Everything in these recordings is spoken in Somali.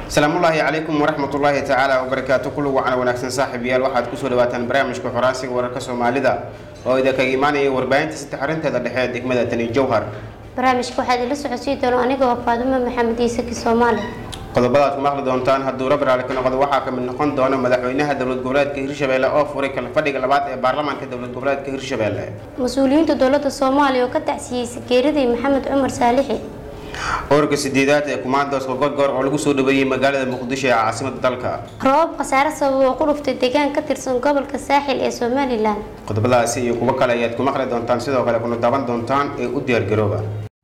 asalaamullaahi calaykum waraxmatullaahi tacaala wabarakaatu kullu wacana wanaagsan saaxiibayaal waxaad kusoo dhawaataan barnaamijka xoraansiga wararka soomaalida oo idinkaga imaanaya warbaahinta saddex arinteeda dhexe ee degmada tani jowhar barnaamijka waxaad ila socodsiin doona anigoo faadumo maxamed iisaki soomaali qodobadaad ku maqli doontaan hadduu rab raali ka noqdo waxaa kamid noqon doona madaxweynaha dowlad goboleedka hirshabelle oo furay kala fadhiga labaad ee baarlamaanka dowlad goboleedka hirshabelle mas-uuliyiinta dowladda soomaaliya oo ka tacsiyey sageeradii maxamed cumar saalixi ururka sideedaad ee kumaandooska gorgor oo lagu soo dhaweeyey magaalada muqdisho ee caasimada dalka roobab khasaare sabab oo ku dhuftay deegaan ka tirsan gobolka saaxil ee somalilan qodobadaasi iyo kuwo kale ayaad ku maqli doontaan sidoo kale kuna daaban doontaan ee u diyaargarooba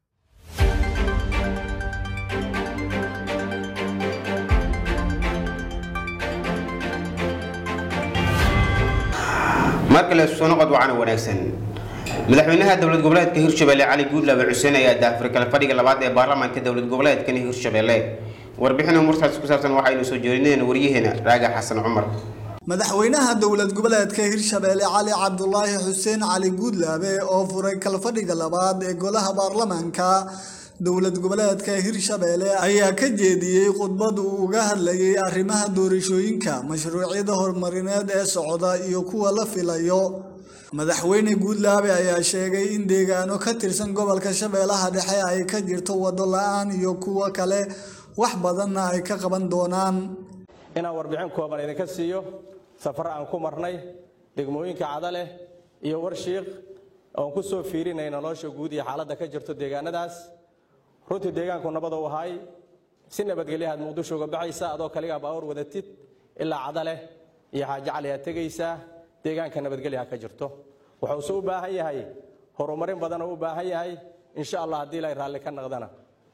marka la soo noqod wacana wanaagsan madaxweynaha dowlad goboleedka hirshabelle cali guudlaabe xuseen ayaa daahfuray kala fadhiga labaad ee baarlamaanka dowlad goboleedkan hirshabelle warbixin umurtaasi ku saabsan waxaynu soo jeedineen waryaheena raaga xasan cumar madaxweynaha dowlad goboleedka hirshabelle cali cabdulaahi xuseen cali guudlaabe oo furay kalfadhiga labaad ee golaha baarlamaanka dowlad goboleedka hirshabelle ayaa ka jeediyey khudbad uu uga hadlayay arrimaha doorashooyinka mashruucyada horumarineed ee socda iyo kuwa la filayo madaxweyne guudlaabe ayaa sheegay in deegaano ka tirsan gobolka shabeellaha dhexe ay ka jirto waddo la-aan iyo kuwo kale wax badanna ay ka qaban doonaan inaan warbixin kooban idinka siiyo safar aan ku marnay degmooyinka cadaleh iyo warshiiq oon ku soo fiirinay nolosha guud iyo xaaladda ka jirto deegaanadaas runtii deegaanku nabad u ahay si nabadgelyahaad muqdisho uga baxaysa adoo kaligaa baawar wadatid ilaa cadaleh iyo xaajacali aad tegaysaa deegaanka nabadgelyaha ka jirto wuxuuse u baahan yahay horumarin badanoo u baahan yahay insha allah haddii ilay raalli ka naqdana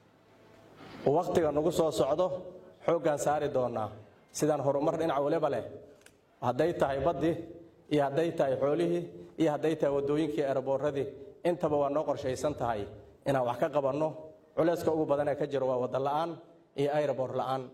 wakhtiga nagu soo socdo xooggaan saari doonaa sidaan horumar dhinac waliba leh hadday tahay baddii iyo hadday tahay xoolihii iyo hadday tahay waddooyinkii eeraboorradii intaba waa noo qorshaysan tahay inaan wax ka qabanno culayska ugu badan ee ka jiro waa wadda la'aan iyo ayrabor la'aan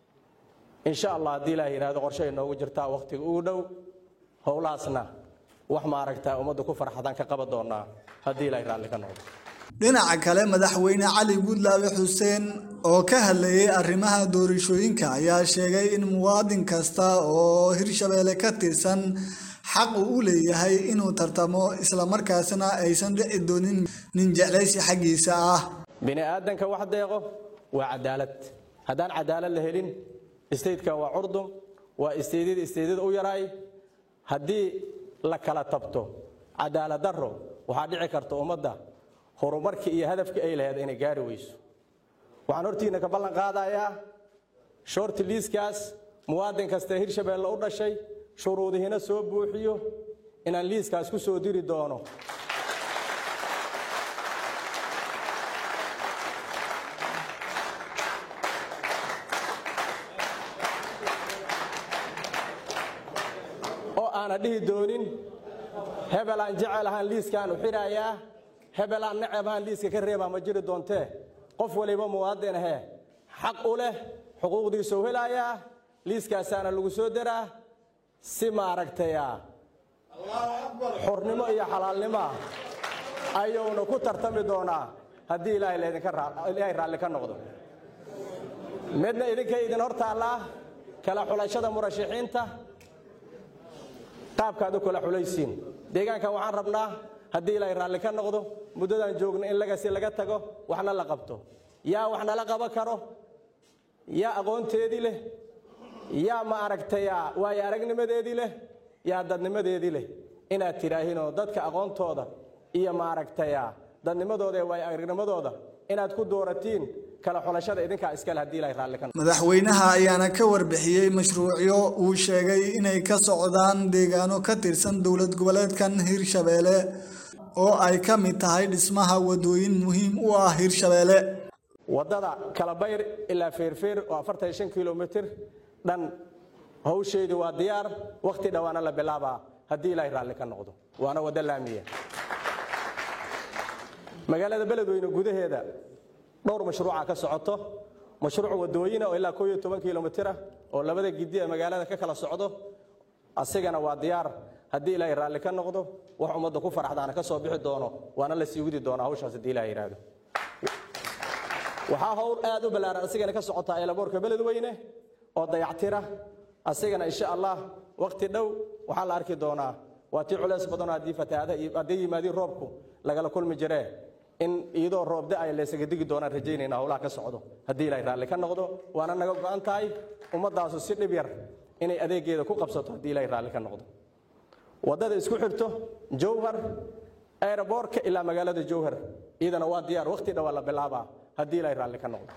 insha allah haddii ilaah yidhahdo qorshahay noogu jirtaa wakhtiga ugu dhow howlahaasna wax maaragtaa ummadda ku farxadaan ka qaban doonaa haddii ilaahay raalli ka noqdo dhinaca kale madaxweyne cali guudlaabe xuseen oo ka hadlayay arrimaha doorashooyinka ayaa sheegay in muwaadin kasta oo hirshabelle ka tirsan xaq uu u leeyahay inuu tartamo islamarkaasna aysan dhici doonin nin jeclaysi xaggiisa ah bini aadanka wax deeqo waa cadaalad haddaan cadaalad la helin statekan waa curdum waa isteydyada isteydyada u yaraay haddii la kala tabto cadaalad darro waxaa dhici karta ummadda horumarkii iyo hadafkii ay lahayd inay gaari weyso waxaan hortiina ka ballan qaadayaa shorti liiskaas muwaadin kasta hirshabelle u dhashay shuruudihiina soo buuxiyo inaan liiskaas ku soo diri doono oo aana dhihi doonin hebel aan jecel ahaan liiskaan u xidhayaa hebel aan necab ahaan liiska ka reebaa ma jiri doontee qof waliba muwaadin ahee xaq u leh xuquuqdiisuu helayaa liiskaasaana lagu soo daraa si maaragtaya xornimo iyo xalaalnimoa ayuuna ku tartami doonaa haddii ilaahay raalli ka noqdo midna idinkay idin hor taallaa kala xulashada murashaxiinta qaabkaad u kala xulaysiin deegaankan waxaan rabnaa haddii ilaahay raalli ka noqdo muddadaan joogno in lagasi laga tago waxna la qabto yaa wax nala qaban karo yaa aqoonteedii leh yaa ma aragtaya waayo aragnimadeedii leh yaa dadnimadeedii leh inaad tidhaahinoo dadka aqoontooda iyo ma aragtaya dadnimadooda ee waayo aragnimadooda inaad ku dooratiin kala xulashada idinkaa iskale haddii ilaahay raalli ka noqdo madaxweynaha ayaana ka warbixiyey mashruucyo uu sheegay inay ka socdaan deegaano ka tirsan dowlad goboleedkan hirshabelle oo ay ka mid tahay dhismaha wadooyin muhiim u ah hirshabelle waddada kalabayr ilaa feerfeer oo afartan iyo shan kilomitir dhan hawsheedii waa diyaar wakhti dhowaana la bilaabaa haddii ilaahay raalli ka noqdo waana waddo laamiya magaalada beledweyne gudaheeda dhowr mashruuca ka socoto mashruuc wadooyina oo ilaa koo iyo toban kilomitira oo labada gidi ee magaalada ka kala socdo asigana waa diyaar haddii ilaahay raalli ka noqdo wax ummadda ku faraxdaana ka soo bixi doono waana la sii widi doonaa hawshaas haddii ilahay yidhaahdo waxaa howl aad u ballaaran asigana ka socotaa eelaboorka beledweyne oo dayactira asigana insha allah waqti dhow waxaa la arki doonaa waa tii culeys badanoo haddii fatahaada haddii yimaadiin roobku lagala kulmi jiree in iyadoo roobda ay laysaga digi doonaan rajaynayna howlaha ka socdo haddii ilaahay raalli ka noqdo waana naga go'an tahay ummaddaasu si dhib yar inay adeegeeda ku qabsato haddii ilaahay raalli ka noqdo waddada isku xirto jowhar aeroboortka ilaa magaalada jowhar iyadana waa diyaar waqti dhawaa la bilaabaa haddii ilaahay raalli ka noqdo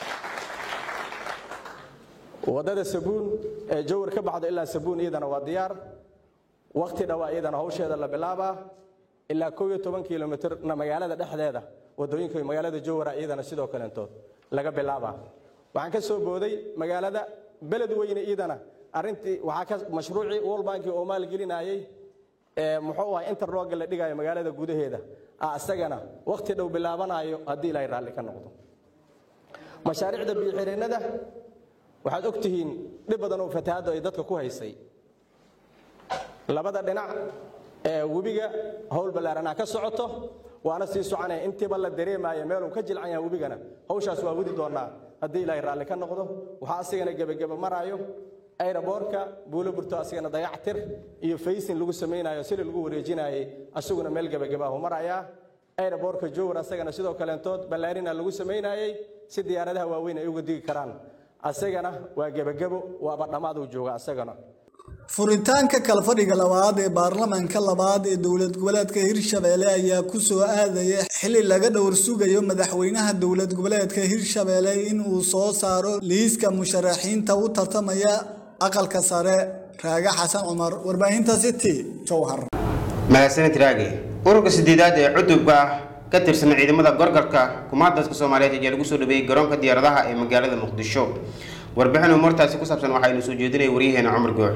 waddada sabuun ee jowhar ka baxdo ilaa sabuun iyadana waa diyaar waqti dhawaa iyadana hawsheeda la bilaabaa ilaa kow iyo toban kilomitirna magaalada dhexdeeda waddooyinka magaalada jowhara iyadana sidoo kaleentood laga bilaabaa waxaan ka soo booday magaalada beledweyne iyadana arrintii waxaa ka mashruucii world banki oo maalgelinayay ee muxuu ahay interroga la dhigayo magaalada gudaheeda ah isagana waqti dhow bilaabanayo haddii ilaahay raalli ka noqdo mashaariicda biyo-xireennada waxaad og tihiin dhib badan oo fatahaadda ay dadka ku haysay labada dhinac ee webiga howl ballaaranaa ka socoto waana sii soconaya intiiba la dareemaya meeluu ka jilcan yahay webigana hawshaas waa wadi doonaa haddii ilaahay raalli ka noqdo waxaa asigana gebageba maraayo aeroboorka buulo burto asigana dayactir iyo faysin lagu samaynayo sili lagu wareejinayay asaguna meel gebagabahu marayaa aeroboorka jowhar asagana sidoo kaleentood ballaarina lagu samaynayay si diyaaradaha waaweyn ay uga digi karaan asagana waa gebagebo waaba dhammaaduu jooga asagana furitaanka kalfadhiga labaad ee baarlamaanka labaad ee dowlad goboleedka hirshabeelle ayaa ku soo aadaya xili laga dhowr sugayo madaxweynaha dowlad goboleedka hirshabeelle in uu soo saaro liiska musharaxiinta u tartamaya aqalka sare raaga xasan cumar warbaahinta city jowhar mahadsanid raage ururka sideedaad ee cudubka ka tirsan ciidamada gorgorka kumaadadka soomaaliyeed ayaa lagu soo dhaweeyey garoonka diyaaradaha ee magaalada muqdisho warbixin umartaasi ku saabsan waxaynu soo jeedinaya waryaheena cumar goox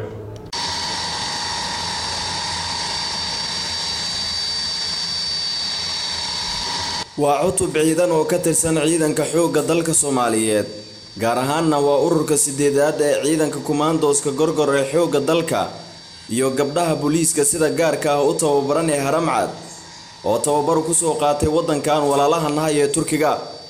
waa cutub ciidan oo ka tirsan ciidanka xoogga dalka soomaaliyeed gaar ahaanna waa ururka sideedaad ee ciidanka kumaandooska gorgor ee xoogga dalka iyo gabdhaha booliiska sida gaarka ah u tababaran ee haramcad oo tababar ku soo qaatay waddankan walaalaha nahay ee turkiga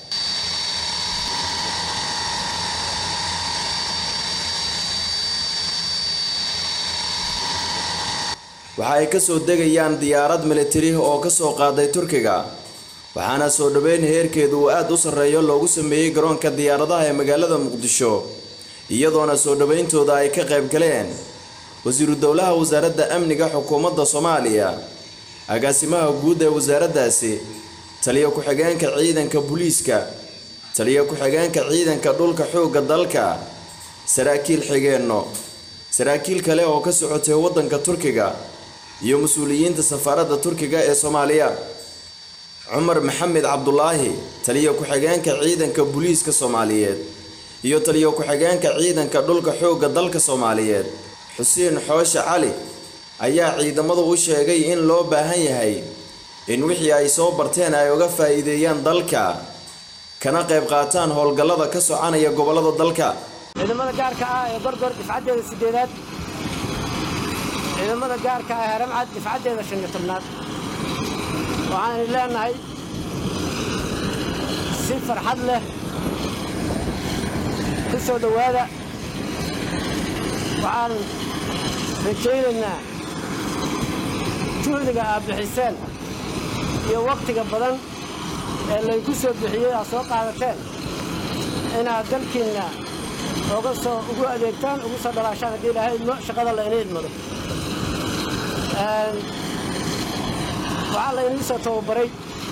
waxa ay ka soo degayaan diyaarad militari oo ka soo qaaday turkiga waxaana soo dhoweyn heerkeedu uu aad u sarreeyo loogu sameeyey garoonka diyaaradaha ee magaalada muqdisho iyadoona soo dhowayntooda ay ka qayb galeen wasiiru dowlaha wasaaradda amniga xukuumadda soomaaliya agaasimaha guud ee wasaaraddaasi taliyo ku-xigeenka ciidanka booliiska taliyo ku-xigeenka ciidanka dhulka xoogga dalka saraakiil xigeenno saraakiil kale oo ka socotay waddanka turkiga iyo mas-uuliyiinta safaaradda turkiga ee soomaaliya cumar maxamed cabdulaahi taliyo ku-xigeenka ciidanka booliiska soomaaliyeed iyo taliyo ku-xigeenka ciidanka dhulka xoogga dalka soomaaliyeed xuseen xooshe cali ayaa ciidamadu u sheegay in loo baahan yahay in wixii ay soo barteen ay uga faa'iideeyaan dalka kana qayb qaataan howlgallada ka soconaya gobollada dalka ciidamada gaarka ah ee gorgor difcaddeeda sideedaad ciidamada gaarka ah ee haramcad difcaddeeda shan iyo tobnaad waxaan leenahay si farxad leh ku soo dhowaada waxaan rajaynaynaa juhdiga aad bixiseen iyo wakhtiga badan ee laydku soo bixiyey aad soo qaadateen inaad dalkiinna oga soo ugu adeegtaan ugu soo dhalaashaan haddii ilaahay idmo shaqada layna idmado waxaa laynii soo tababaray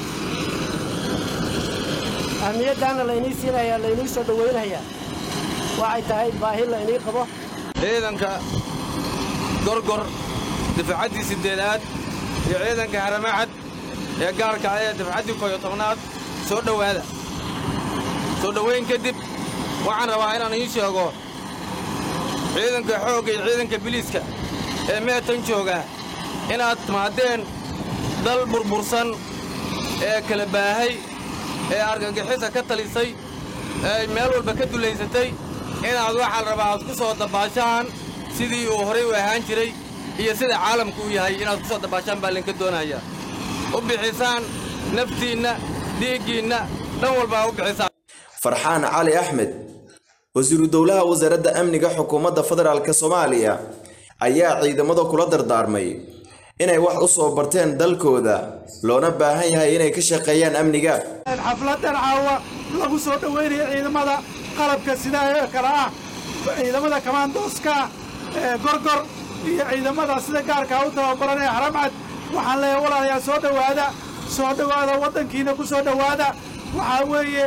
ahmiyaddaana laynii siinayaa laynii soo dhowaynayaa waxay tahay baahi laynii qabo ciidanka gorgor difaacaddii siddeedaad iyo ciidanka haramacad ee gaarka ah ee difaacaddii koyo tobnaad soo dhowaada soo dhowayn kadib waxaan rabaa inaan ii sheego ciidanka xoogga iyo ciidanka biliiska ee meetan jooga inaad timaadeen dal burbursan ee kala baahay ee argagixisa ka talisay ee meel walba ka dulaysatay inaad waxaa rabaa aad ku soo dabaashaan sidii uu horay u ahaan jiray iyo sida caalamku u yahay inaad ku soo dabaashaan baa laynka doonayaa u bixisaan naftiinna dhiiggiinna dhan walba aa u bixisaan farxaan cali axmed wasiiru dowlaha wasaaradda amniga xukuumadda federaalk soomaaliya ayaa ciidamada kula dardaarmay inay wax u soo barteen dalkooda loona baahan yahay inay ka shaqeeyaan amniga xafladan caawa lagu soo dhoweynayo ciidamada qalabka sidaa ee kale ah ciidamada kamaandooska ee gorgor iyo ciidamada sida gaarkaa u tababaran ee haramcad waxaan leeyahay walaalayaa soo dhowaada soo dhowaada waddankiina ku soo dhowaada waxaa weeye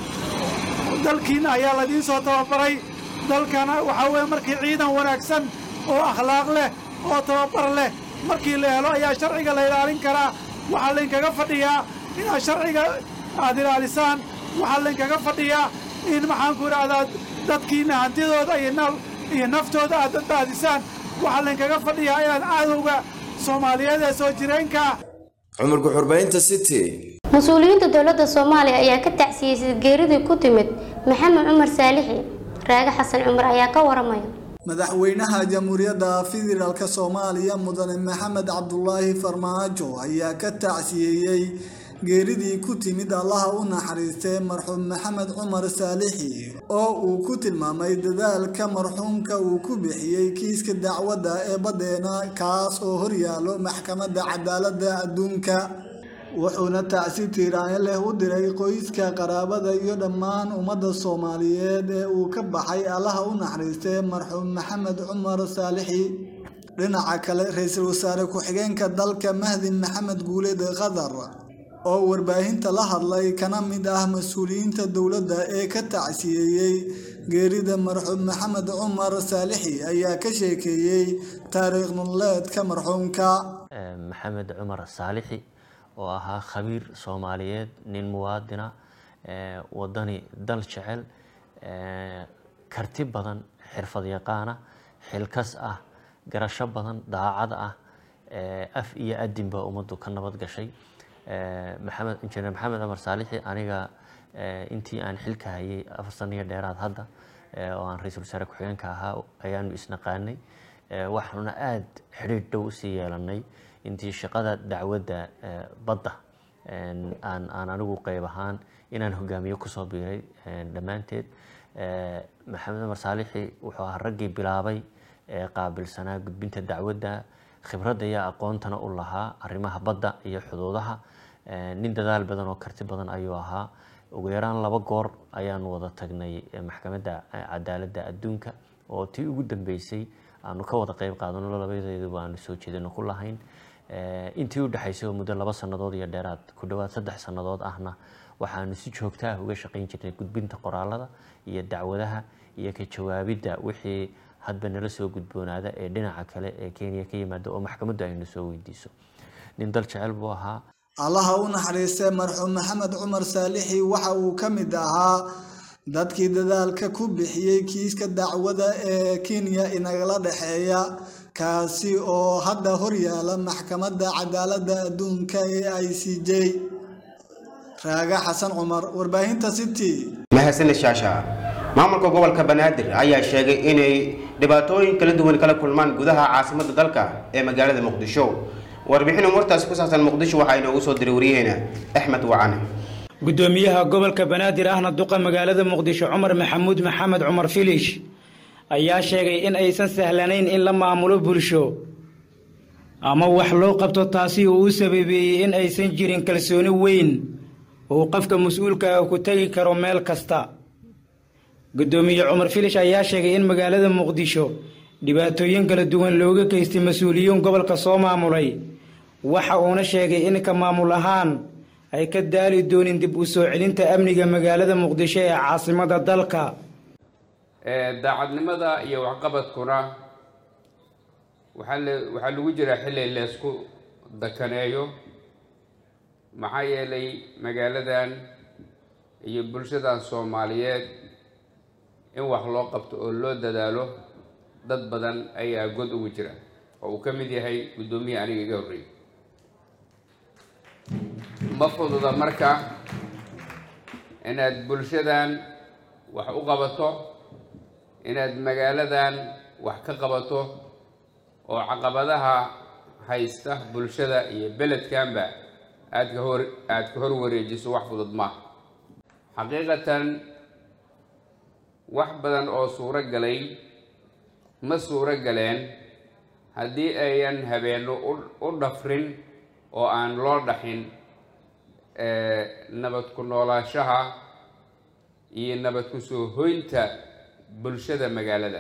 dalkiinna ayaa ladiin soo tababaray dalkana waxaa weeye markii ciidan wanaagsan oo akhlaaq leh oo tababar leh markii la helo ayaa sharciga la ilaalin karaa waxaa laynkaga fadhiyaa inaad sharciga aad ilaalisaan waxaa laynkaga fadhiyaa in maxaanku idhaahdaa dadkiinna hantidooda iyo naftooda aad badbaadisaan waxaa laynkaga fadhiyaa inaad cadowga soomaaliyeed ee soo jireenka cumar guxurbaynta city mas-uuliyiinta dowladda soomaaliya ayaa ka tacsiyeysay geeridii ku timid maxamed cumar saalixi raage xasan cumar ayaa ka waramaya madaxweynaha jamhuuriyadda federaalk soomaaliya mudane maxamed cabdulaahi farmaajo ayaa ka tacsiyeeyey geeridii ku timid allaha u naxariistay marxuum maxamed cumar saalixi oo uu ku tilmaamay dadaalka marxuumka uu ku bixiyey kiiska dacwadda ee baddeena kaas oo horyaalo maxkamadda cadaaladda adduunka wuxuuna tacsi tiiraanyo leh u diray qoyska qaraabada iyo dhammaan ummadda soomaaliyeed ee uu ka baxay allaha u naxariistay marxuum maxamed cumar saalixi dhinaca kale ra-iisul wasaare ku-xigeenka dalka mahdi maxamed guuleed qatar oo warbaahinta la hadlay kana mid ah mas-uuliyiinta dowladda ee ka tacsiyeeyey geerida marxuum maxamed cumar saalixi ayaa ka sheekeeyey taariikh nololeedka marxuumka maxamed cumar saalixi oo ahaa khabiir soomaaliyeed nin muwaadina wadani dal jecel karti badan xirfad yaqaana xilkas ah garasho badan daacad ah af iyo adinba ummaddu ka nabad gashay maxamed injineer maxamed cumar saalixi aniga intii aan xilka hayay afar saniyo dheeraad hadda oo aan ra-iisul wasaare ku-xigeenka ahaa ayaanu isnaqaanay waxaanuna aada xidhiidh dhow usii yeelanay intii shaqada dacwadda badda aan aan anigu qeyb ahaan inaan hogaamiyo kusoo biiray dhammaanteed maxamed cumar saalixi wuxuu ahaa raggii bilaabay ee qaabilsanaa gudbinta dacwadda khibradda iyo aqoontana u lahaa arrimaha badda iyo xuduudaha nin dadaal badan oo karti badan ayuu ahaa ugu yaraan laba goor ayaanu wada tagnay maxkamadda cadaaladda adduunka oo tii ugu dambeysay aanu ka wada qeyb qaadano labadeeduba aanu soo jeedino ku lahayn intii u dhexaysay oo muddo laba sannadood iyo dheeraad ku dhowaad saddex sannadood ahna waxaanu si joogta ah uga shaqayn jirnay gudbinta qoraalada iyo dacwadaha iyo ka jawaabidda wixii hadba nala soo gudboonaada ee dhinaca kale ee kenya ka yimaada oo maxkamaddu aynu soo weydiiso nin dal jecel buu ahaa allaha u naxariistay marxuum maxamed cumar saalixi waxa uu ka mid ahaa dadkii dadaalka ku bixiyey kiiska dacwada ee kenya inagala dhexeeya kaasi oo hadda horyaala maxkamadda cadaaladda adduunka ee i c j raaga xasan cumar warbaahinta city mahadsaned shaasha maamulka gobolka banaadir ayaa sheegay inay dhibaatooyin kala duwan kala kulmaan gudaha caasimadda dalka ee magaalada muqdisho warbixin umurtaasi ku saabsan muqdisho waxaa inoogu soo diray waryaheena axmed wacane gudoomiyaha gobolka banaadir ahna duqa magaalada muqdisho cumar maxamuud maxamed cumar filish ayaa sheegay in aysan sahlanayn in la maamulo bulsho ama wax loo qabto taasi uu u sababeeyey in aysan jirin kalsooni weyn uu qofka mas-uulka ah ku tegi karo meel kasta gudoomiye cumar filish ayaa sheegay in magaalada muqdisho dhibaatooyin kala duwan looga geystay mas-uuliyiin gobolka soo maamulay waxa uuna sheegay in ka maamul ahaan ay ka daali doonin dib u soo celinta amniga magaalada muqdisho ee caasimada dalka daacadnimada iyo waxqabadkuna waxaa le- waxaa lagu jiraa xilli leysku dakaneeyo maxaa yeelay magaaladan iyo bulshadan soomaaliyeed in wax loo qabto oo loo dadaalo dad badan ayaa god ugu jira oo uu ka mid yahay guddoomiye aniga iga horreeyay ma fududa marka inaad bulshadan wax u qabato inaad magaaladan wax ka qabato oo caqabadaha haysta bulshada iyo beledkanba aad ka hor aad ka hor wareejiso wax fudud maaha xaqiiqatan wax badan oo suuro galay ma suuro galeen haddii ayan habeenno u dhafrin oo aan loo dhaxin nabad ku noolaashaha iyo nabad ku soo hoynta bulshada magaalada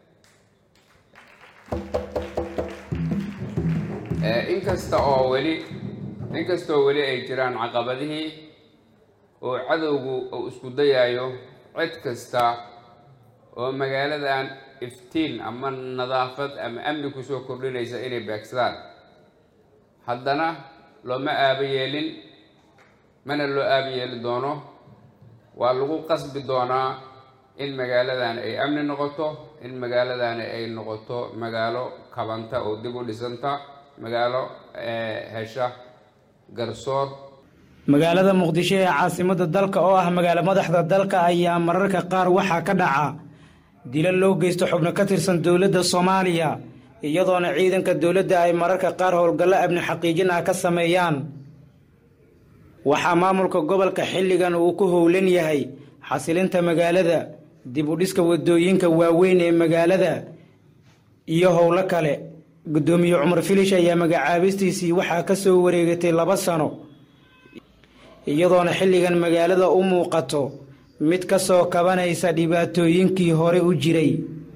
inkasta oo weli inkastoo weli ay jiraan caqabadihii oo cadowgu uu isku dayayo cid kasta oo magaaladan iftiin ama nadaafad ama amni kusoo kordhinaysa inay beegsadaan haddana looma aaba yeelin mana loo aaba yeeli doono waa lagu qasbi doonaa in magaaladan ay amni noqoto in magaaladan ay noqoto magaalo kabanta oo dib u dhisanta magaalo hesha garsoor magaalada muqdisho ee caasimadda dalka oo ah magaalo madaxda dalka ayaa mararka qaar waxaa ka dhaca dila loo geysto xubno ka tirsan dowladda soomaaliya iyadoona ciidanka dowladda ay mararka qaar howlgallo amni xaqiijin ah ka sameeyaan waxaa maamulka gobolka xilligan uu ku howlan yahay xasilinta magaalada dib u dhiska wadooyinka waaweyn ee magaalada iyo howlo kale guddoomiye cumar filish ayaa magacaabistiisii waxaa ka soo wareegatay laba sano iyadoona xilligan magaalada u muuqato mid ka soo kabanaysa dhibaatooyinkii hore u jiray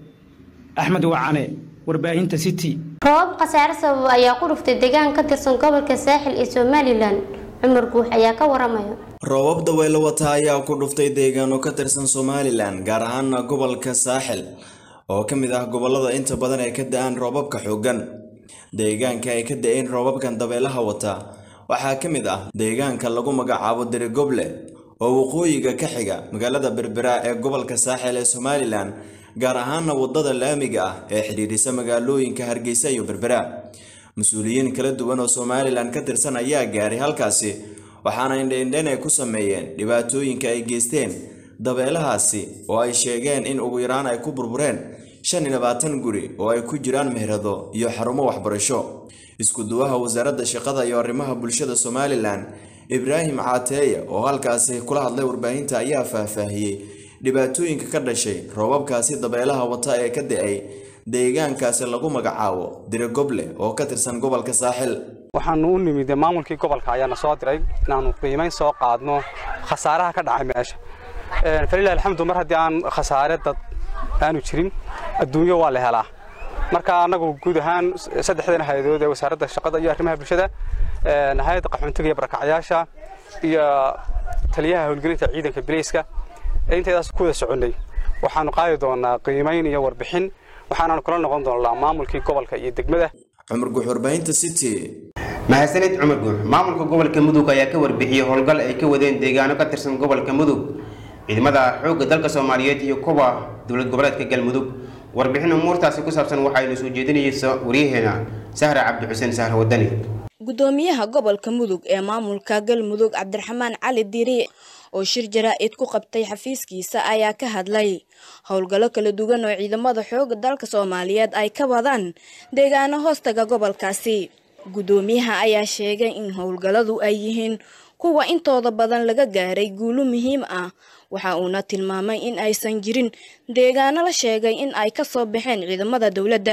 axmed wacane warbaahinta city roobab khasaare sabab ayaa ku dhuftay deegaan ka tirsan gobolka saaxil ee somalilan cumar guux ayaa ka waramaya roobab dabaylo wata ayaa ku dhuftay deegaano ka tirsan somalilan gaar ahaana gobolka saaxil oo ka mid ah gobolada inta badan ay ka da-aan roobabka xooggan deegaanka ay ka da-een roobabkan dabeelaha wata waxaa ka mid ah deegaanka lagu magacaabo dirigoble oo waqooyiga ka xiga magaalada berbera ee gobolka saaxil ee somalilan gaar ahaana wadada laamiga ah ee xidhiidhisa magaalooyinka hargeysa iyo berbera mas-uuliyiin kala duwan oo somalilan ka tirsan ayaa gaaray halkaasi waxaana indheindhen ay ku sameeyeen dhibaatooyinka ay geysteen dabeelahaasi oo ay sheegeen in ugu yaraan ay ku burbureen shan iyo labaatan guri oo ay ku jiraan meherado iyo xarumo waxbarasho isku duwaha wasaaradda shaqada iyo arrimaha bulshada somalilan ibraahim caateeye oo halkaasi kula hadlay warbaahinta ayaa faahfaahiyey dhibaatooyinka ka dhashay roobabkaasi dabeelaha wata ee ka da-ay deegaankaasi lagu magacaabo dirigoble oo ka tirsan gobolka saaxil waxaanu u nimid maamulkii gobolka ayaana soo diray inaanu qiimayn soo qaadno khasaaraha ka dhacay meesha falilah alxamdu mar haddii aan khasaare dad aanu jirin adduunyo waa la helaa marka annagu guud ahaan saddexdan hay-adood ee wasaaradda shaqada iyo arrimaha bulshada hay-adda qaxoontiga iyo barakacyaasha iyo taliyaha howlgelinta ciidanka bileyska intaydaas ku wada soconnay waxaanu qaadi doonaa qiimayn iyo warbixin waxaanaanu kula noqon doonaa maamulkii gobolka iyo degmada cumar guux warbaahinta city mahadsanid cumar guux maamulka gobolka mudug ayaa ka warbixiyey howlgal ay ka wadeen deegaano ka tirsan gobolka mudug ciidamada xoogga dalka soomaaliyeed iyo kuwa dowlad goboleedka galmudug warbixin umuurtaasi ku saabsan waxaynu soo jeedinaysa waryaheena sahra cabdi xuseen sahra wadani gudoomiyaha gobolka mudug ee maamulka galmudug cabdiraxmaan cali diiri oo shir jaraa-id ku qabtay xafiiskiisa ayaa ka hadlay howlgallo kala duwan oo ciidamada xooga dalka soomaaliyeed ay ka wadaan deegaano hoostaga gobolkaasi gudoomiyaha ayaa sheegay in howlgalladu ay yihiin kuwa intooda badan laga gaaray guulo muhiim ah waxa uuna tilmaamay in aysan jirin deegaano la sheegay in ay ka soo baxeen ciidamada dowladda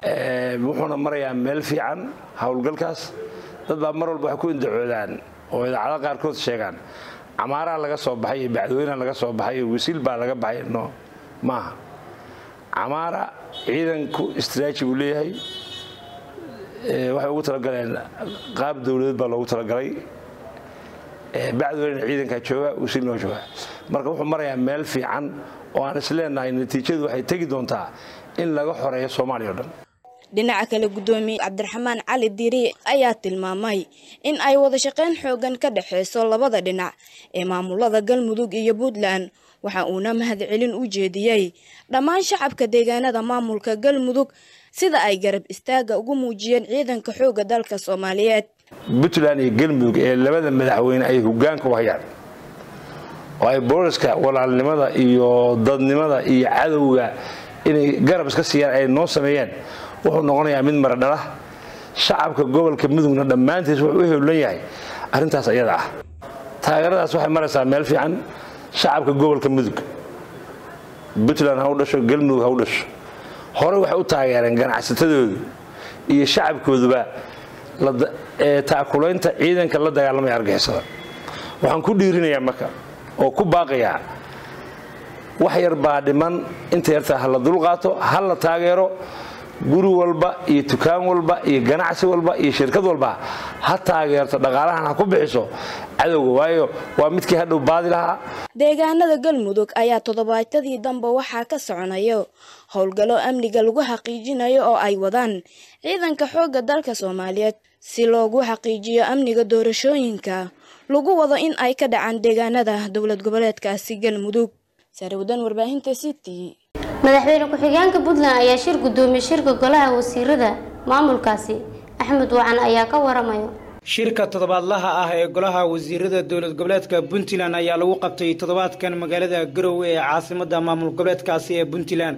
wuxuuna marayaa meel fiican howlgalkaas dad baa mar walba waxay ku indacoodaan oo idaacada qaarkood sheegaan camaaraa laga soo baxay iyo bacdweyna laga soo baxay iyo wasiil baa laga baxay no maaha camaara ciidanku istraaji buu leeyahay waxay ugu talagaleen qaab dowladeed baa loogu talagalay bacdweyna ciidankaa jooga wasiilnoo jooga marka wuxuu marayaa meel fiican oo aan isleenahay natiijadu waxay tegi doontaa in laga xoreeyo soomaaliya o dhan dhinaca kale gudoomiye cabdiraxmaan cali diiri ayaa tilmaamay in ay wada shaqayn xoogan ka dhexeyso labada dhinac ee maamulada galmudug iyo puntland waxa uuna mahadcelin u jeediyey dhammaan shacabka deegaanada maamulka galmudug sida ay garab istaaga ugu muujiyeen ciidanka xooga dalka soomaaliyeed puntland iyo galmudug ee labada madaxweyne ay hogaanka u hayaan oo ay booliska walaalnimada iyo dadnimada iyo cadowga inay garab iska siiyaan ay noo sameeyeen wuxuu noqonayaa mid maradhala shacabka gobolka mudugna dhammaantiis wuxuu u howlan yahay arrintaas ayada ah taageeradaas waxay maraysaa meel fiican shacabka gobolka mudug puntland ha u dhasho galmudug ha u dhasho hore waxay u taageereen ganacsatadooda iyo shacabkooduba taakulaynta ciidanka la dagaalamaya argixisada waxaan ku dhiirinayaa marka oo ku baaqayaa wax yar baa dhiman inta yartaa ha la dulqaato ha la taageero guri walba iyo dukaan walba iyo ganacsi walba iyo shirkad walba ha taageerto dhaqaalahan ha ku bixiso cadowga waayo waa midkii hadhow baadi lahaa deegaanada galmudug ayaa toddobaatadii dambe waxaa ka soconayo howlgallo amniga lagu xaqiijinayo oo ay wadaan ciidanka xoogga dalka soomaaliyeed si loogu xaqiijiyo amniga doorashooyinka lagu wado in ay ka dhacaan deegaanada dowlad goboleedkaasi galmudug sarwdan warbaahinta city madaxweyne ku-xigeenka puntland ayaa shir gudoomiyey shirka golaha wasiirada maamulkaasi axmed wacan ayaa ka waramayo shirka toddobaadlaha ah ee golaha wasiirada dowlad goboleedka puntland ayaa lagu qabtay toddobaadkan magaalada garowe ee caasimadda maamul goboleedkaasi ee puntland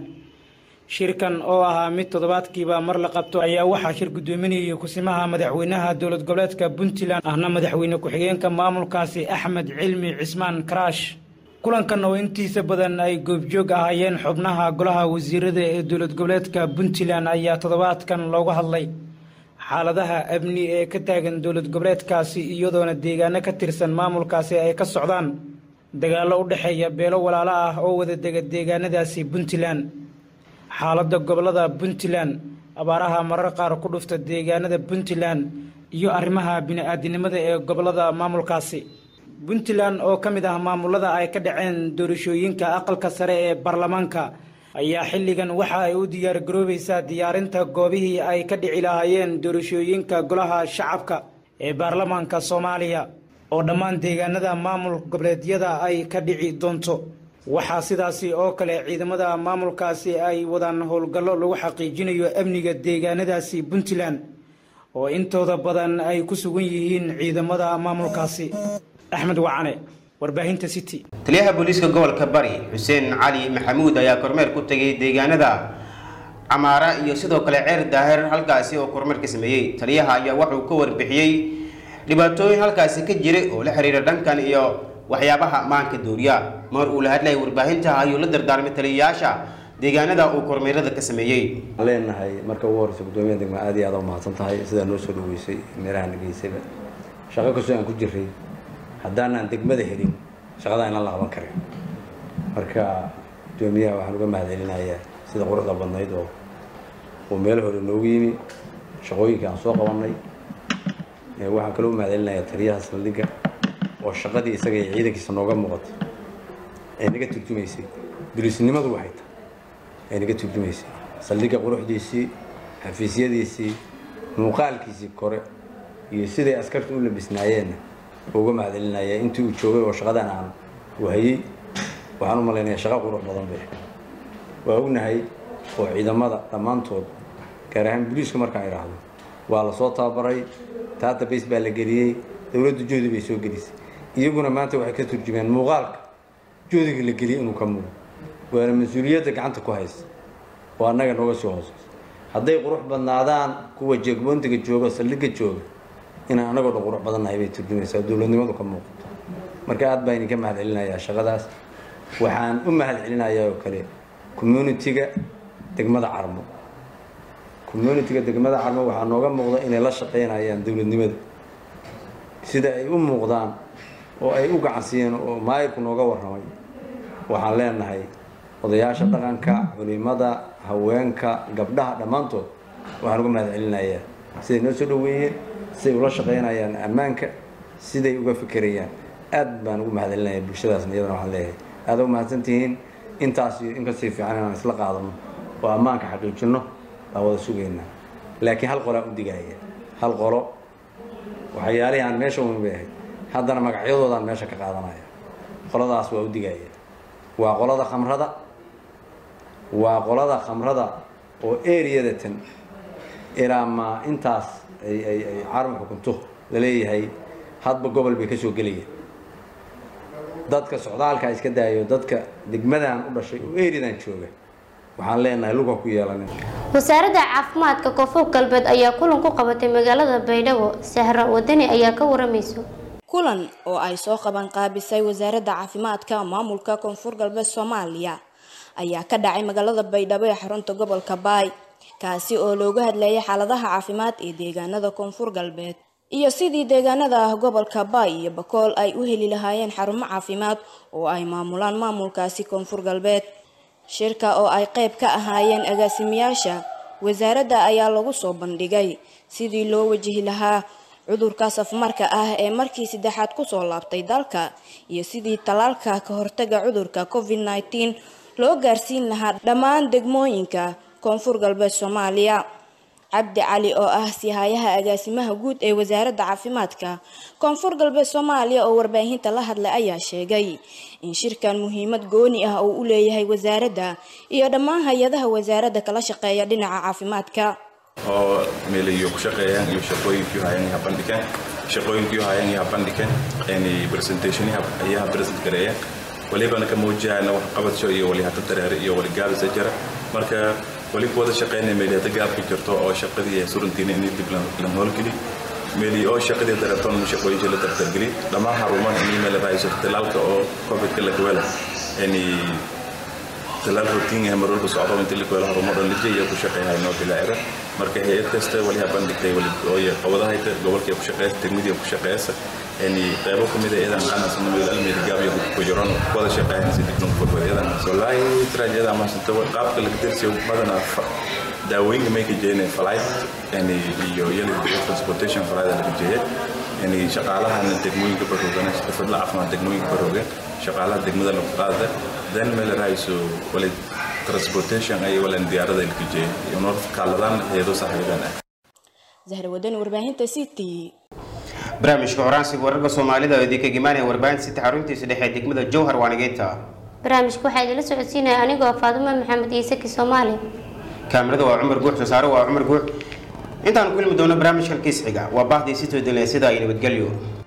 shirkan oo ahaa mid toddobaadkiiba mar la qabto ayaa waxaa shir gudoominayay kusimaha madaxweynaha dowlad goboleedka puntland ahna madaxweyne ku-xigeenka maamulkaasi axmed cilmi cismaan karaash kulankan oo intiisa badan ay goobjoog ahaayeen xubnaha golaha wasiirada ee dowlad goboleedka puntland ayaa toddobaadkan looga hadlay xaaladaha amni ee ka taagan dowlad goboleedkaasi iyadoona deegaano ka tirsan maamulkaasi ay ka socdaan dagaallo u dhexeeya beelo walaalo ah oo wada dega deegaanadaasi puntland xaaladda gobolada puntland abaaraha marar qaar ku dhufta deegaanada puntland iyo arrimaha bini-aadinimada ee gobolada maamulkaasi puntland oo ka mid ah maamulada ay ka dhaceen doorashooyinka aqalka sare ee baarlamaanka ayaa xilligan waxa ay u diyaargaroobaysaa diyaarinta goobihii ay ka dhici lahaayeen doorashooyinka golaha shacabka ee baarlamaanka soomaaliya oo dhammaan deegaanada maamul goboleedyada ay ka dhici doonto waxaa sidaasi oo kale ciidamada maamulkaasi ay wadaan howlgallo lagu xaqiijinayo amniga deegaanadaasi puntland oo intooda badan ay ku sugan yihiin ciidamada maamulkaasi axmed wacane warbaahinta city taliyaha booliiska gobolka bari xuseen cali maxamuud ayaa kormeer ku tegay deegaanada camaara iyo sidoo kale ceer daahir halkaasi oo kormeer ka sameeyey taliyaha ayaa wuxuu ka warbixiyey dhibaatooyin halkaasi ka jiray oo la xiriira dhankan iyo waxyaabaha maanka dooriya mar uu la hadlayay warbaahinta ayuu la dardaarmay taliyayaasha deegaanada uu kormeerada ka sameeyey leenahay marka ugu horeysa gudoomiyaha degma aad iyo aad u mahadsan tahay sidaa noo soo dhaweysay meelaha nageysayba shaqo kastoo aan ku jiray haddaanaan degmada helin shaqada inaan la qaban karin marka gudoomiyaha waxaan uga mahadcelinayaa sida quruxda badnayd oo uu meel hore noogu yimi shaqooyinkii aan soo qabanay waxaan kaloo u mahadcelinayaa taliyaha saldhigga oo shaqadii isaga iyo ciidankiisa nooga muuqatay ee naga turjumaysay dulisnimadu waxay tahay ee naga turjumaysay saldhigga quruxdiisii xafiisyadiisii muuqaalkiisii kore iyo siday askarta u labisnaayeenna uga mahadcelinaya intii uu joogay oo shaqadan aan wahayey waxaan u malaynayaa shaqo qurux badan bay waa ognahay oo ciidamada dhammaantood gaar ahaan booliiska markaan idhaahdo waa lasoo tababaray database baa la geliyey dowladda joodi bay soo gelisay iyaguna maanta waxay ka turjumeen muuqaalka joodiga la geliyey inuu ka muuqo waana mas-uuliyadda gacanta ku haysa oo annaga nooga soo hooseysa hadday qurux badnaadaan kuwa jeegboontiga jooga saldhigga jooga inaan anagoo dhan qurux badannahay bay turjumaysaa dowladnimadu ka muuqato marka aad baa idinka mahad celinayaa shaqadaas waxaan u mahad celinayaa oo kale communitiga degmada carmo communitiga degmada carmo waxaa nooga muuqda inay la shaqaynayaan dowladnimada sida ay u muuqdaan oo ay u gacansiiyeen oo maayirku nooga warramay waxaan leenahay odayaasha dhaqanka culimada haweenka gabdhaha dhammaantood waxaan uga mahad celinayaa siday noo soo dhaweeyeen siday ula shaqaynayaan ammaanka siday uga fikerayaan aad baan ugu mahadcelinaya bulshadaasna iyadana waxaan leeyahay aad ugu mahadsantihiin intaas iyo in kasii fiican inaan isla qaadano oo ammaanka xaqiijinno baan wada sugaynaa laakiin hal qolaa u digaya hal qolo waxyaalihii aan meesha umin bay ahayd haddana magacyadoodaan meesha ka qaadanaya qoladaas waa u digaya waa qolada khamrada waa qolada khamrada oo eriyada tan ilaa ma intaas ay ay ay carab xukunto laleeyahay hadba gobol bay ka soo gelayaan dadka socdaalka iska daayo dadka degmadan u dhashay oo eridan jooga waxaan leenahay luga ku yeelanin wasaaradda caafimaadka koonfur galbeed ayaa kulan ku qabatay magaalada baydhabo sahra wadani ayaa ka waramayso kulan oo ay soo qaban qaabisay wasaaradda caafimaadka maamulka koonfur galbeed soomaaliya ayaa ka dhacay magaalada baydhabo ee xarunta gobolka baay kaasi oo looga hadlayay xaaladaha caafimaad ee deegaanada koonfur galbeed iyo sidii deegaanada ah gobolka baay iyo bakool ay u heli lahaayeen xarumo caafimaad oo ay maamulaan maamulkaasi koonfur galbeed shirka oo ay qayb ka ahaayeen agaasimayaasha wasaaradda ayaa lagu soo bandhigay sidii loo wajihi lahaa cudurka safmarka ah ee markii saddexaad kusoo laabtay dalka iyo sidii tallaalka ka hortaga cudurka covid nneteen loo gaarsiin lahaa dhammaan degmooyinka koonfur galbeed soomaaliya cabdi cali oo ah sihayaha agaasimaha guud ee wasaaradda caafimaadka koonfur galbeed soomaaliya oo warbaahinta la hadlay ayaa sheegay in shirkan muhiimad gooni ah uu u leeyahay wasaaradda iyo dhammaan hay-adaha wasaaradda kala shaqeeya dhinaca caafimaadka oo meelayo ku shaqeeyaan iyo shaqooyinkii hayaan iyo bandhigeen shaqooyinkii hayaan iyo bandhigeen in presentation ayaa present gareeyaan walibana ka muujiyana wax qabadso iyo wali hada dareere iyo wali gaabisa jira marka wali ku wada shaqeynaya meeli hada gaabka jirto oo shaqadii surantiina in dib la howlgeli meeli oo shaqadii dareertoon shaqooyinkii la dardargeli dhammaan xarumaha in meel raayso talaalka oo covidka la gawala in talaal rotiin ah marwalba socdo inta la gawala xarumo dhan lijiya iyo ku shaqeeyahay noo bilaacira marka hay-ad kasta wali ha bandhigtay wali ooye qabadahayta gobolkii ku shaqeeysa degmadii ku shaqeeysa yani qaybo ka mid ah iyadan qanacsan meel almeeri gaabiyo ku jiran wada shaqeeyaan si dib loo furfuro iyadan wallahi trajeeda ama santa qaabka laga dirsiyo badana daawooyinka may ka jeeyeen flight yani iyo yali transportation flight laga jeeyay yani shaqaalahan degmooyinka baroogan xirfadla caafimaad degmooyinka baroogan shaqaalaha degmada lagu qaada dan meel raayso wali transportation ay walan diyaarada laga jeeyay iyo noor kaaladaan heedo saaxiiban ah zahra wadani warbaahinta city barnaamijka horaansiga wararka soomaalida oo idinka gimaanaya warbaahinta sita xaruntiisa dhexe ee degmada jowhar waanigeynta barnaamijka waxaa idinla socodsiinaya anigoo faadumo maxamed iisaki soomaali kaamirada waa cumar guux soosaare waa cumar guux intaanu ku ilmi doono barnaamijkan kiis xiga waa bahdii si toodinle sida ay nabadgelyo